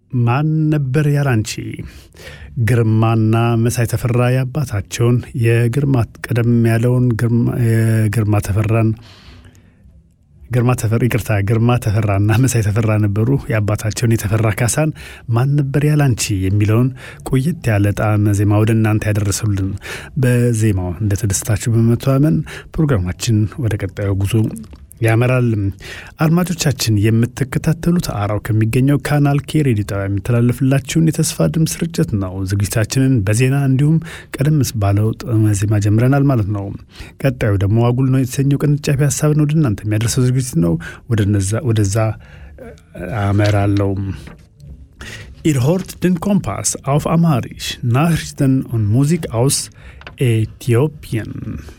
ማን ነበር ያላንቺ ግርማና መሳይ ተፈራ የአባታቸውን የግርማ ቀደም ያለውን ግርማ ተፈራን ግርማ ተፈራ ይቅርታ ግርማ ተፈራና መሳይ ተፈራ ነበሩ። የአባታቸውን የተፈራ ካሳን ማን ነበር ያላንቺ የሚለውን ቆየት ያለ ጣዕመ ዜማ ወደ እናንተ ያደረሰሉን በዜማው እንደተደሰታችሁ በመተማመን ፕሮግራማችን ወደ ቀጣዩ ጉዞ ያመራል። አድማጮቻችን የምትከታተሉት አራው ከሚገኘው ካናል ኬ ሬዲዮ ጣቢያ የሚተላለፍላችሁን የተስፋ ድምፅ ስርጭት ነው። ዝግጅታችንን በዜና እንዲሁም ቀደም ባለው ጣዕመ ዜማ ጀምረናል ማለት ነው። ቀጣዩ ደግሞ አጉል ነው የተሰኘው ቅንጫቢ ሀሳብን ወደ እናንተ የሚያደርሰው ዝግጅት ነው። ወደዛ አመራለው። Ihr hört den Kompass auf Amharisch, Nachrichten und Musik aus Äthiopien.